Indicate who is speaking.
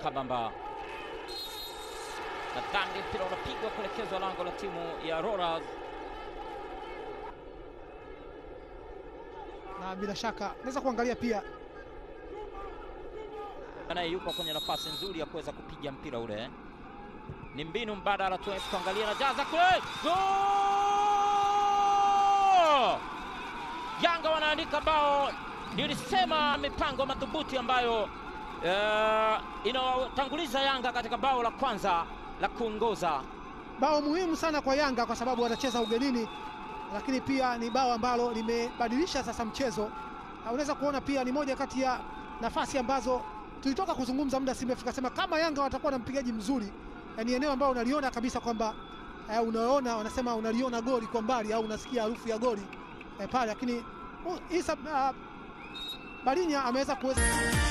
Speaker 1: kabamba na dhambi, mpira unapigwa kuelekezwa lango la timu ya Rollers.
Speaker 2: na bila shaka naweza kuangalia pia
Speaker 1: naye yuko kwenye nafasi nzuri ya kuweza kupiga mpira ule. Ni mbinu mbadala tu, tuangalia na jaza kule, Goal! Yanga wanaandika bao. Nilisema mipango madhubuti ambayo uh, inawatanguliza Yanga katika bao la kwanza la kuongoza.
Speaker 2: bao muhimu sana kwa Yanga kwa sababu wanacheza ugenini, lakini pia ni bao ambalo limebadilisha sasa mchezo. Na unaweza kuona pia ni moja kati ya nafasi ambazo tulitoka kuzungumza muda si mrefu, tukasema kama Yanga watakuwa na mpigaji mzuri, eh, ni eneo ambalo unaliona kabisa kwamba eh, unaona wanasema unaliona goli kwa mbali au unasikia harufu ya goli eh, pale, lakini uh, Isa uh, Balinya ameweza kuweza